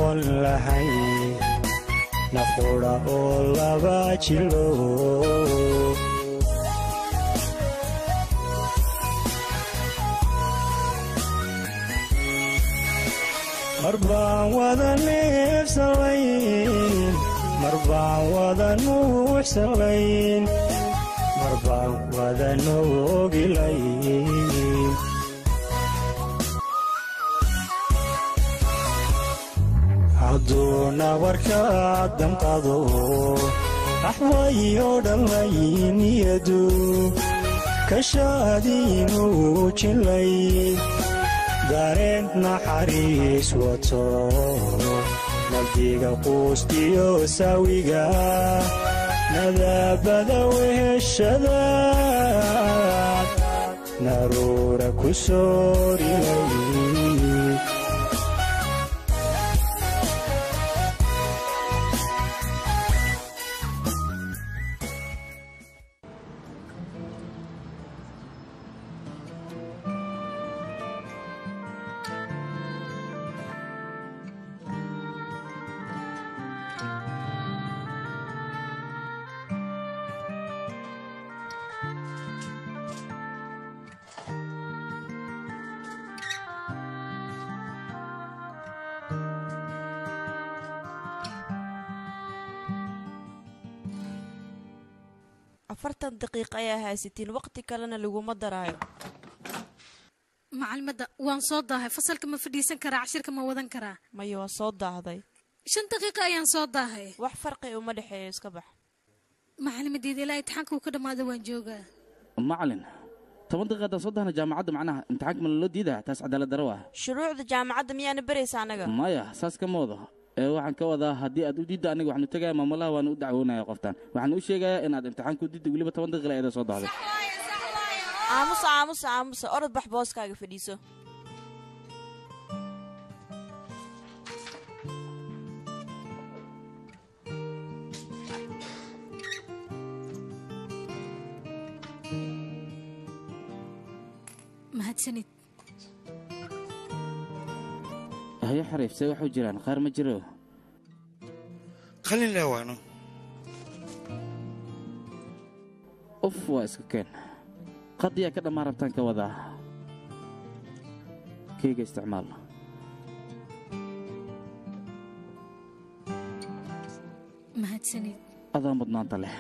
noqon lahay nafqudha oo laba jilo mar baan wada neefsalayn mar baan wada nuuxsalayn mar baan wada noogilayn hadduuna warkaa damqado axwayo dhammayniyadu kashaadiinuu jilay dareen naxariis wato nabdiga quustiyo saawiga nadaabada weheshada naruura ku soorilay afartan daqiiqa ayaa haysatiin waqti kalena laguma daraayo macalimadda waan soo daahay fasalka ma fadhiisan karaa cashirka ma wadan karaa maya waa soo daahday shan daqiiqa ayaan soo daahay wax farqi uma dhexeeyo iska bax macalimadeeda ilaa imtixaanka uu ka dhammaado waan joogaa macalin toban daqiiqa haddaan soo dahna jaamacadda macnaha imtixaanka ma laloo diidaa taas cadaalad daro ah shuruucda jaamacadda miyaana beraysa annaga maya saas kama wado ee waxaan ka wadaa haddii aad u diidda aniga waxaanu tegaya maamulaha waanu u dacwoonaya qoftaan waxaan u sheegayaa inaad imtixaanka u diidda weliba toban daqiiqa eeda soo dahday aamusa aamusa aamusa orod bax booskaaga fadhiiso mahadsanid hayo xariif see waxu jiraan qaar ma jiro qalin laawaano uf waa iska keen qadiyaa ka dhammaan rabtaan ka wadaa keyga isticmaal mahadsanid adaa mudnaanta leh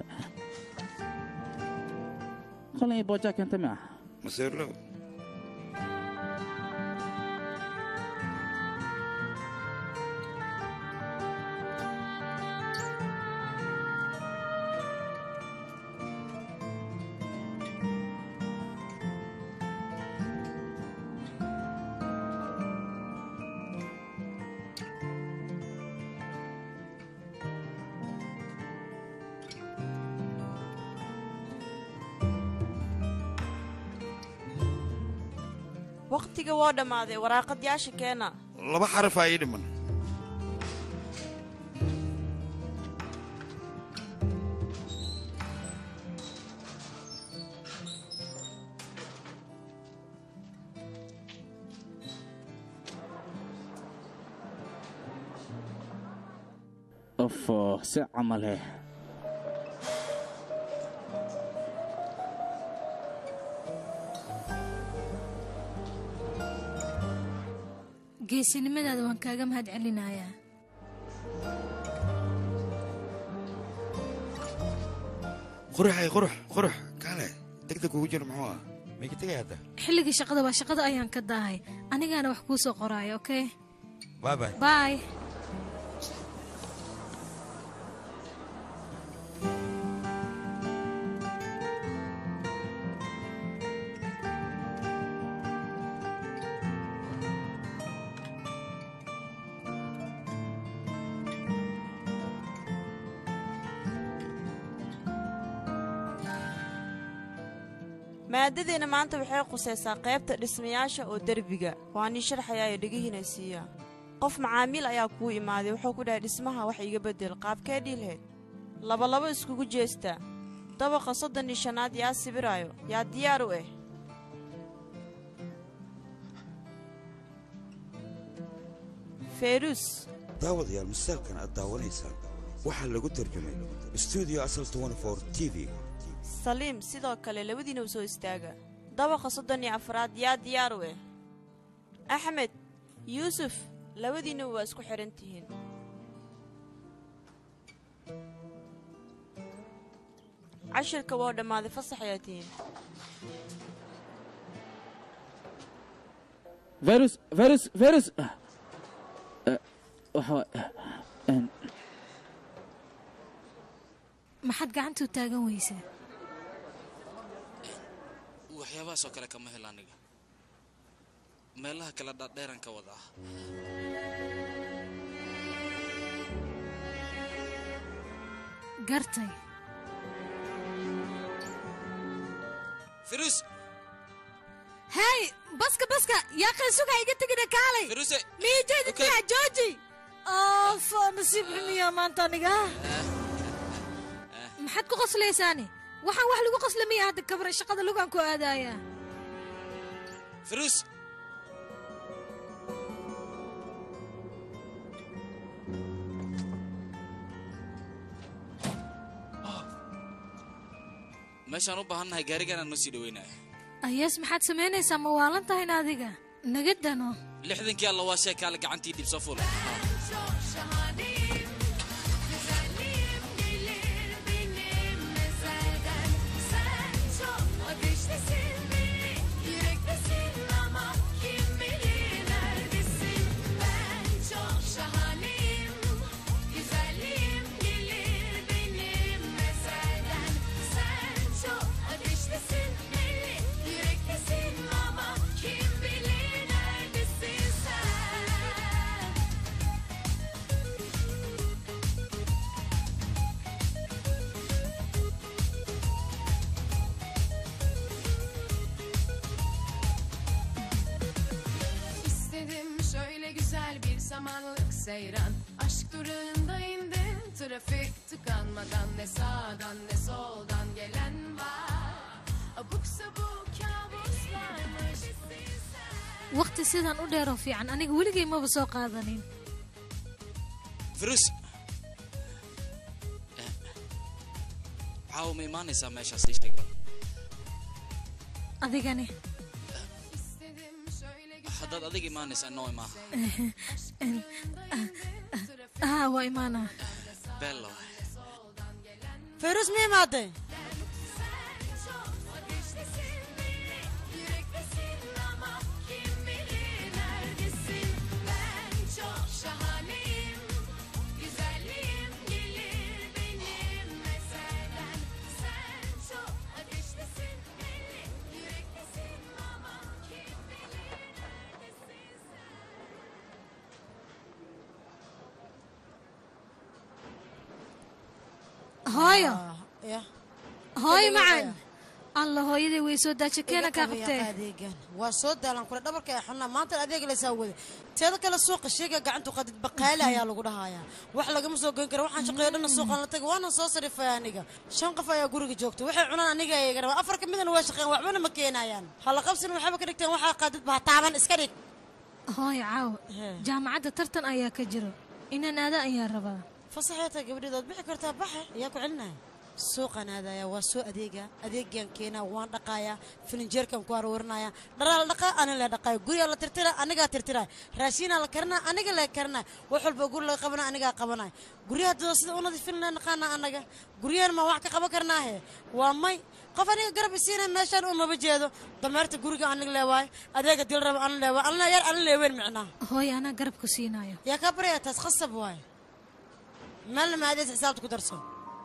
qalin iyo boojaa keenta mi ah maseerlow waqtiga woo dhammaaday waraaqadyaasha keena laba xarafaa ii dhiman ufo si camale geesinimadaada waan kaaga mahad celinayaa quruxay qurux qurux kaale degdeg kugu jiro muxuu ah may ka tegay hadda xilligii shaqada waa shaqada ayaan ka daahay anigaana wax kuu soo qoraayo okey baabay baay maadadeenna maanta waxay qusaysaa qaybta dhismayaasha oo derbiga waa nii sharxayaayo dhegihiina siiya qof macaamiil ayaa kuu imaaday wuxuu ku dhahay dhismaha wax iga beddel qaabkee dhiilheed labalabo iskugu jeesta dabaqa soddon iyo shanaad yaa sibiraayo yaa diyaar u ah feyrus daawadayaal masaalkan aad daawanaysaan waxaa lagu tarjumay stuudio asal t v saliim sidoo kale labadiina u soo istaaga dabaqa soddon iyo afraad yaa diyaar u eh axmed yuusuf labadiinaba waa isku xidhan tihiin cashirka waa dhammaaday fasax ayaa tihiin virus virus virus Eh, waxa wa- eh, maxaad gacanta u taagan weysaa waxyaabahaasoo kale kama helo aniga meelaha kale dhaadheeran ka wada ah gartay firus hey baska baska yaa qaysuga iga tegina kaalay firuse miijeedintaa jooji of nasiib xumiya maanta aniga maxaad ku qoslaysaani waxaan wax lagu qosla miya hadda kabra shaqada lugaan ku aadaaya firus meeshaan u baahannahay gaariganaan noo sii dhaweynaya ayaas maxaad samaynaysaa ma waalan tahayn adiga naga dano lixdankii alla waa sheekaale gacantii dhibso ful Kim bilir neredesin sen İstedim şöyle güzel bir samanlık seyran Aşk durağında indim Trafik tıkanmadan ne sağdan ne soldan gelen var Abuk sabuk kabuslarmış waqti sidan u dheeroo fiican aniga weligay maba soo qaadanin firus Eh, caawa ma imaanaysaa meeshaas ii sheeg adigani İstedim şöyle güzel haddaad adig imaanaysaa noo imaaha haa waa imaana bello feyrus ma imaaday ateştesin belli Yürektesin ama kim bilir neredesin Ben çok şahaneyim Güzelliğim gelir benim meselden Sen çok ateştesin belli Yürektesin ama kim bilir neredesin sen hooyo ya hooyo macan alla hooyaday way soo daaja keena kaa qabtee adeegan waa soo daalan kule dhabarka ee xunaa maanta adeeg laysaa wada teeda kale suuqa sheega gacantu qadid baqaale ayaa lagu dhahayaa wax lagama soo goyn kara waxaan shaqeeyo dhanna suuqaan la tagay waana soo sarifay aniga shan qof ayaa guriga joogta waxay cunaan aniga ayaga rabaa afar ka midana waa shaqeyn waxbana ma keenayaan hala qabsin waxba ka dhigteen waxaa qaadid baa taaban iska dhig hooyo caawa jaamacadda tartan ayaa ka jiro inaan aada ayaa rabaa fasaxeeta gabadheed waad bixi kartaa baxe ayaa ku celinaya suuqaan aadaya waa soo adeega adeegaan keenaa waan dhaqaaya filinjeerkan ku aruurinaya dharaa la dhaqaa ana la dhaqaaya gurigaa la tirtira anigaa tirtira raashiinaa la karinaa aniga la karinaa wax walba guri laga qabana anigaa qabanaya guryaha dada sida u nadiifinna naqaana anaga guryahan ma wax ka qaban karnaahe waa may qof aniga garab isiina meeshaan uu maba jeedo dameerta guriga aniga leewaayo adeega dil raba ana leewaayo alna yar ana leeweyn micnaa hooyo anaa garabku siinayo yaa kaa baraya taas khasab waaye meelna maadees xisaabta ku darso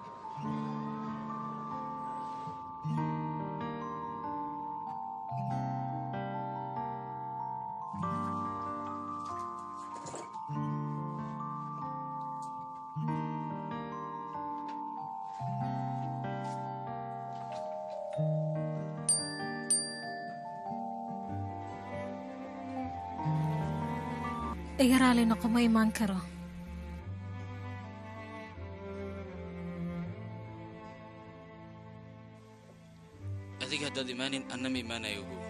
iga raali noqo ma imaan karo adiga haddaad imaanin anna ma imaanayo ogow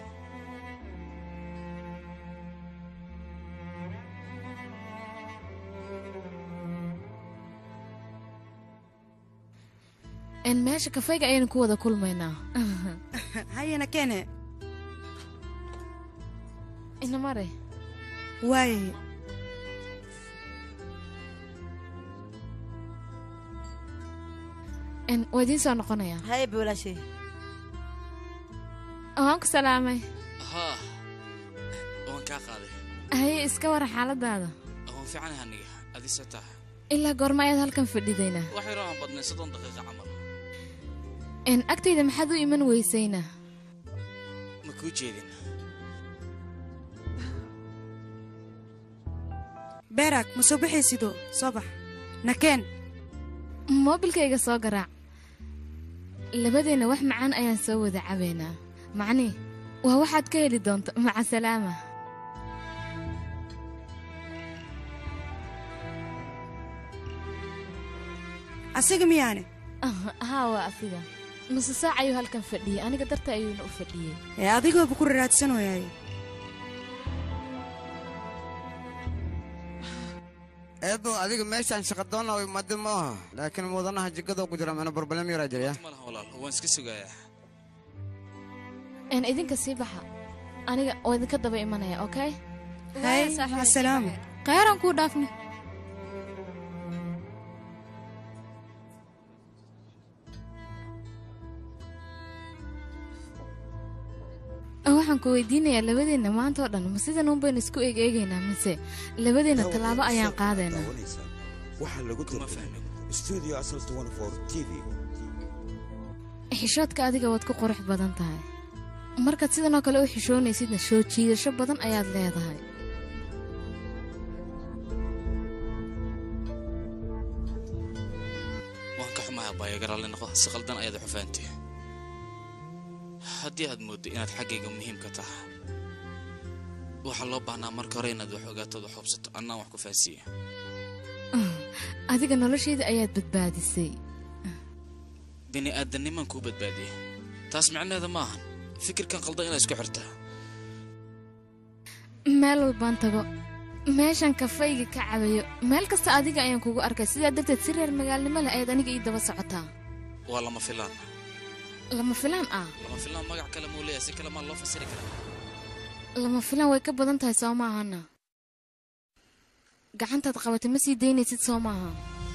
n meesha kafayga ayaynu ku wada kulmaynaa hayana keene inamare waaye n waa idiin soo noqonayaa haye bawlaashay waan ku salaamay haa waan kaa qaaday haye iska wara xaaladaada waan fiicanahay aniga adise taha ilaa goorma ayaad halkan fadhidaynaa wax yaroo aan badnay soddon daqiiqa camal n agtayda maxaad u iman weysaynaa ma kuu jeedin beeraag ma soo baxaysido soo bax nakeen moobilkayga soo garaac labadeenna wax macaan ayaan soo wada cabaynaa macnii waa waxaad ka heli doonto maca salaama asiga miyaane haa waa asiga nuse saac ayuu halkan fadhiyey aniga darta ayuuna u fadhiyey ee adigooba ku raraadsanooyaay eebo adiga meeshaan shaqadoonna way madi ma aha laakiin mudanaha jigadoo ku jira mana barbalem yaraa jirya ma laha walaal waan iska sugayaa n idinka sii baxa aniga oo idinka daba imanaya okay hay asalaam khayran kuu dhaafne waxaan ku weydiinayaa labadeenna maanta oo dhan ma sidan uun baynu isku eeg eegaynaa mise labadeenna tallaabo ayaan qaadaynaa waxaa lagu tartamay studio asal 24 t v xishoodka adiga waad ku qurux badan tahay markaad sidan oo kale u xishoonaysidna soo jiidasho badan ayaad leedahay waan ka xumahay abbaaya garaalli noqo si qaldan ayaad wax u fahamtay haddii aad mooddo inaad xaggayga muhiim ka tahay waxaa loo baahnaa marka hore inaad wax ogaatood wax hubsato annaan wax ku fahansiiya adiga noloshayda ayaad badbaadisay bini aadanimaan kuu badbaadiyey taas micnaheeda ma ahan fikirkan qaldan inaad isku xirtaa meel walbaan tago meeshan kafayga ka cabayo meel kasta adiga ayaan kugu arkay sidaa darteed si reer magaalnimo leh ayaad aniga ii daba socotaa waa lama filaan lama filaan ah lama filaan magac kale muu leeyahay si kale maa loo fasiri karaa lama filaan way ka badan tahay soo maahana gacantaad qabatay ma sii daynaysid soo maaha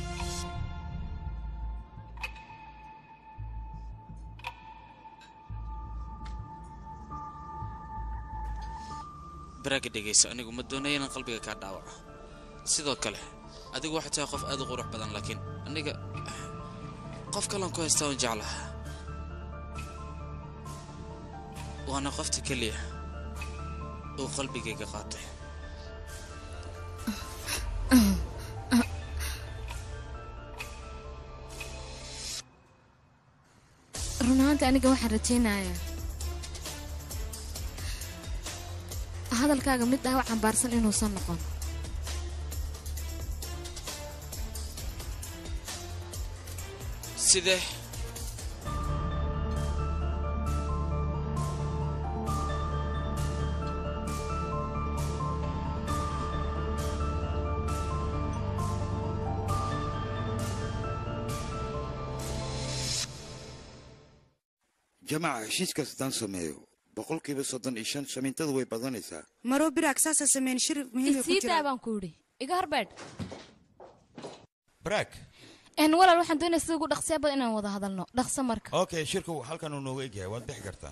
baraaga dhegayso anigu ma doonaya inaan qalbiga kaa dhaawaco sidoo kale adigu waxay tahay qof aad u qurux badan laakiin aniga qof kalan ku haystaa un jeclaha waana qofta keliya uu qalbigayga qaatay run ahaantii aniga waxaan rajaynayaa hadalkaaga mid dhaawac cambaarsan inuusan noqon sidee jamaca heshiiskaas haddaan sameeyo boqolkiiba soddon iyo shan shamiintadu way badanaysaa maroo biraag saasaa sameyn shir muhiima ku isii jira daa baan ku idhi iga horbeedh baraag n walaal waxaan doonaya sida ugu dhaqsiya badan inaan wada hadalno dhaqso marka okay shirku halkan uu nooga egyahay waad bixi kartaan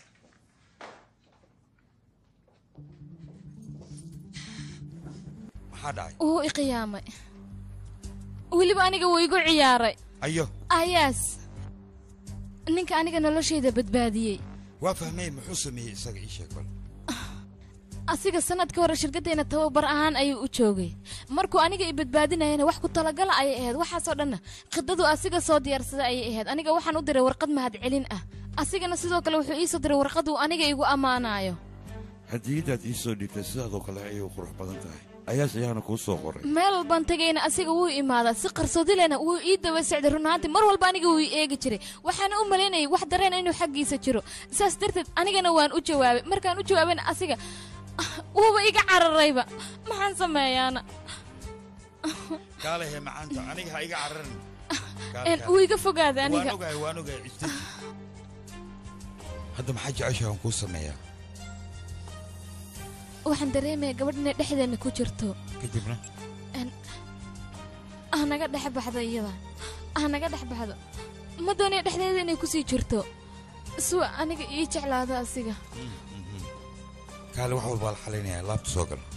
maxaa dhacay wuu i qiyaamay weliba aniga wuu igu ciyaaray ayo ayaas ninka aniga noloshayda badbaadiyey waa fahmay muxuu sameeyey isaga ii sheeg bal asiga sanadkii hore shirkaddeena tababar ahaan ayuu u joogay markuu aniga i badbaadinayana wax ku talagala ayay ahayd waxaasoo dhanna khidadu asiga soo diyaarsaday ayay ahayd aniga waxaan u diray warqad mahadcelin ah asigana sidoo kale wuxuu ii soo diray warqad uu aniga igu ammaanayo hadiyadaad ii soo dhiibtay sidaadoo kale ayay u qurux badan tahay ayaas ayaana kuu soo qoray meel walbaan tegayna asiga wuu imaadaa si qarsoodilena wuu ii daba socday run ahaantii mar walba aniga wuu ii eegi jiray waxaana u malaynayay wax dareen inuu xaggiisa jiro saas darteed anigana waan u jawaabay markaan u jawaabayna asiga wuuba iga cararayba maxaan sameeyaana kaalehe macaanta aniga ha iga cararin een, wuu iga fogaaday waan aniga ogahay waan ogahay istaji hadda maxaa jeceshahay aan kuu sameeyaa waxaan dareemaya gabadh inay dhexdeena ku jirto kadibna Een, ha naga dhex baxdo iyada ha naga dhex baxdo ma doonaya dhexdeeda inay kusii jirto suwa aniga ii jeclaado asiga kaale wax walbaa la xalaynayaa laabta soo gal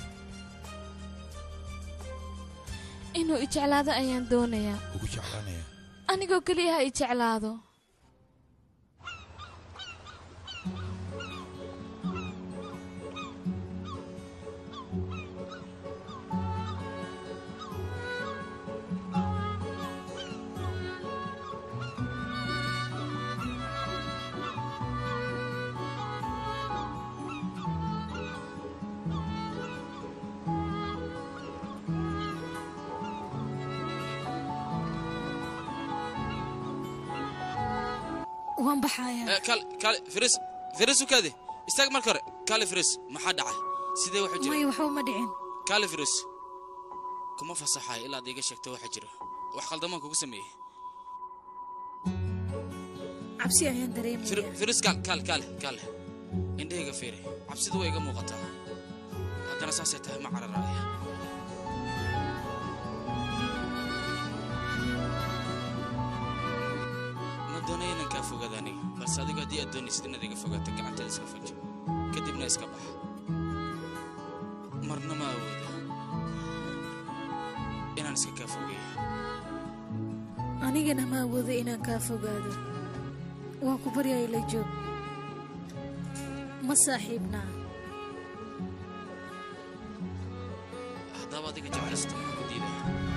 inuu i jeclaado ayaan doonayaa ugu jeclaanaya anigoo keliya ha i jeclaado waan baxayaa Eh, kaale kaale firis firis u kaadi istaag marka hore kaale firis maxaa dhacay sidee waxu maya jira waxba uma dhicin kaale firis kuma fasaxayo ilaa ad iga sheegto waxa jira wax qaldamaan kugu sameeyey cabsi ayaan dareemaya Fir- firis kaal kaale kaale kaale indhahayga fiiri cabsidu way iga muuqataa haddana saasay tahay ma cararaaya ma doonayo inaan kaa fogaada aniga balse adigu haddii aad doonaysid inaad iga fogaato gacanteeda iska fajo kadibna iska bax marna ma awoodo inaan iska kaa fogeeyo anigana ma awoodo inaan kaa fogaado waan ku baryaya la joog ma saaxiibnaa haddaba adiga jeclaysato maxaa ku diidaya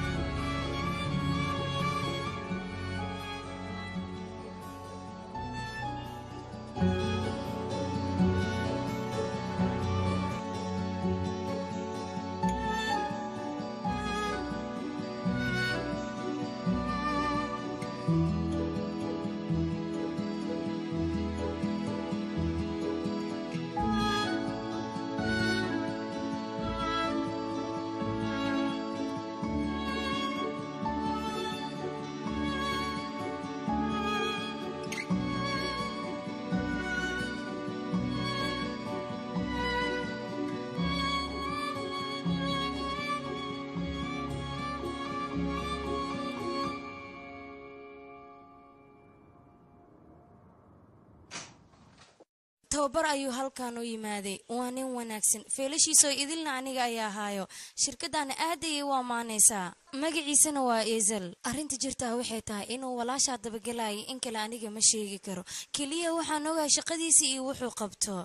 tababar ayuu halkan u yimaaday waa nin wanaagsan feelashiisoo idilna aniga ayaa haayo shirkaddaana aad ayay u ammaanaysaa magaciisana waa ezel arrinta jirtaa waxay tahay inuu walaashaa dabagelayay in kale aniga ma sheegi karo keliya waxaan ogahay shaqadiisii iyo wuxuu qabto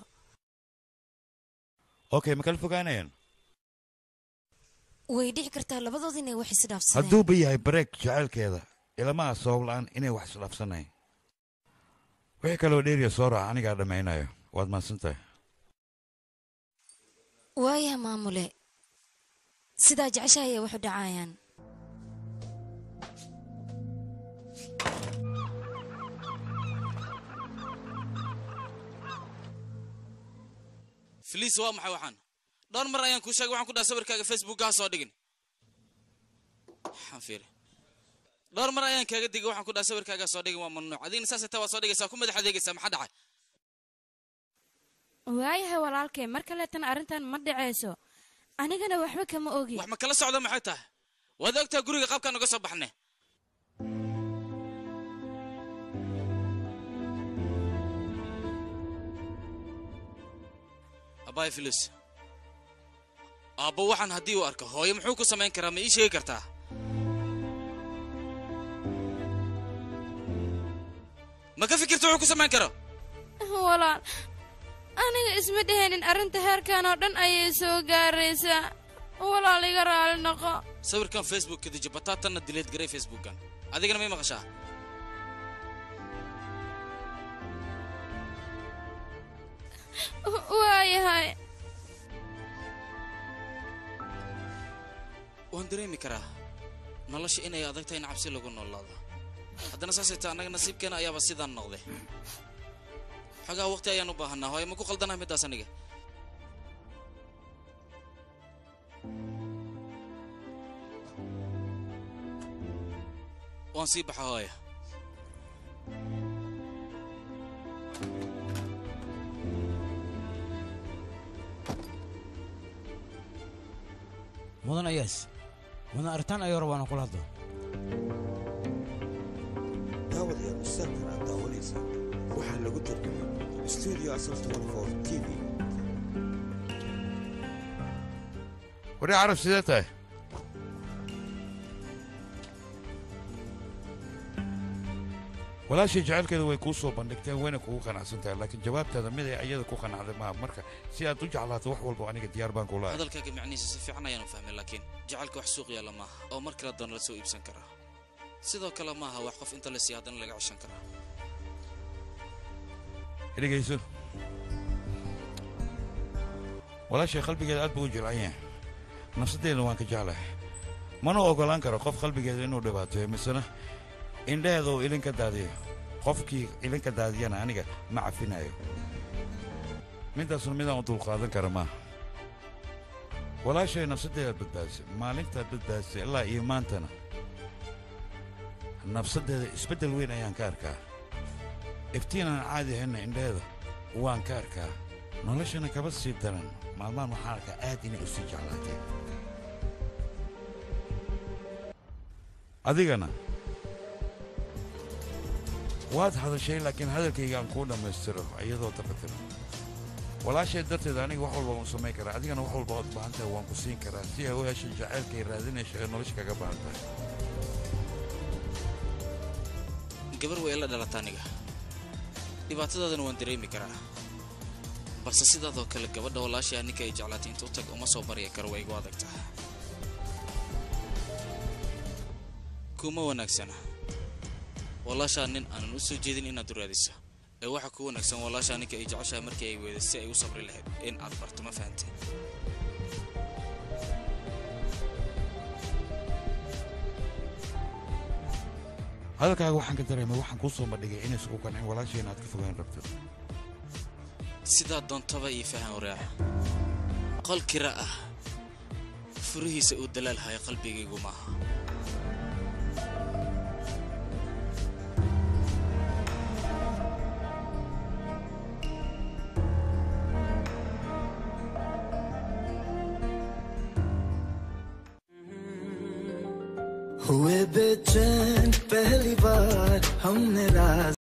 okay ma kala fogaanayaan way dhici kartaa labadood inay wax isdhaafsadeen hadduuba yahay bareeg jacaylkeeda ilamaha sabab la'aan inay wax isdhaafsanayn wixii kaloo dheeriya soo raaca anigaa dhammaynayo waad mahadsantahay waaya maamule sidaa jecesha ayay waxu dhacayaan filiis waa maxay waxaan dhowr mar ayaan kuu sheegay waxaan ku dhaha sawirkaaga facebookga ha soo dhigin waxaan fiiri dhowr mar ayaan kaaga digay waxaan ku dhaha sawirkaaga ha soo dhigin waa mamnuuc adigna saasay taa waad soo dhigaysaa ku madax adeegaysaa maxaa dhacay waayahay walaalkay mar kaleetana arrintan ma dhacayso anigana waxba kama ogi wax ma kala socda maxay tahay waad ogtaa guriga qaabkaan uga soo baxne abaay filis aabbo waxaan haddii uu arko hooyo muxuu ku samayn karaa ma ii sheegi kartaa ma ka fikirta wuxuu ku samayn karo walaal aniga isma dhehaynin arrinta heerkan oo dhan ayay soo gaaraysaa walaal iga raali noqo sawirkan facebook kadiji bataatanna dileed garay facebookan adigana may maqashaa waayahay waan dareemi karaa nolosha inay adag tahay in cabsi lagu noolaado haddana saasay taa annaga nasiibkeena ayaaba sidaan noqday xogaa waqti ayaan u baahanaa hooye ma ku qaldanaha middaas aniga waan sii baxa hooya mudan ayaas mudan aritaan ayuu rabaa inaan kula hadlo daawadayaal misaankan aad daawanaysa waxaa lagu tarjumay studio asal 24 t v wari carab sidee tahay walaashii jecelkeeda way kuu soo bandhigteen wayna kugu qanacsan tahay laakiin jawaabtaada mid ay iyada ku qanacday maaha marka si aad u jeclaato wax walba aniga diyaar baan kula hadalkaaga macnihiisa si fiican ayaanu fahmay laakiin jacaylka wax suuq yaalla maaha oo mar kale doona la soo iibsan karaa sidoo kale maaha wax qof inta la siiya haddana laga ceshan karaa dhegayso walaashay qalbigeeda aad buu u jilcan yahay nafsadeedna waan ka jeclahay mana ogolaan karo qof qalbigeeda inuu dhibaateeyo misena indhaheeda uu ilin ka daadiyo qofkii ilin ka daadiyana aniga ma cafinayo midaasna midaan u dulqaadan kara maaha walaashay nafsaddeedaad badbaadisay maalintaad badbaadisay ilaa iyo maantana nafsaddeeda isbeddel weyn ayaan ka arkaa iftiin aan caadi ahaynna indhaheeda waan ka arkaa noloshana kaba sii daran maalmahan waxaan arkaa aad inay u sii jeclaatay adigana waad hadashay laakiin hadalkayga aan kuu dhammaystiro iyadoo taqatira walaashay darteed aniga wax walba waan samayn karaa adigana wax walba ood baahan tahay waan ku siin karaa si ay u heshay jacaylkay raadinayso ee nolosha kaga baahan tahay gabar way ila dhalata aniga dhibaatadaadana waan dareemi karaa balse sidaadoo kale gabadha walaashaa ninka ay jeclaatay intuu tag uma soo barya karo way igu adag tahay kuma wanaagsana walaashaa nin aanan u soo jeedin inaad u raadiso ee waxa ku wanaagsan walaashaa ninka ay jeceshahay markii ay weeday si ay u sabri lahayd in aad barto ma fahantay hadalkaaga waxaan ka dareemay waxaan kuu soo bandhigay inaysan ku qancin walaashay inaad ka fogaan rabto sidaa doontaba ii fahan waraaca qol kira ah furihiisa uu dalaal haya qalbigaygu maaha हुए बेचैन पहली बार हमने राज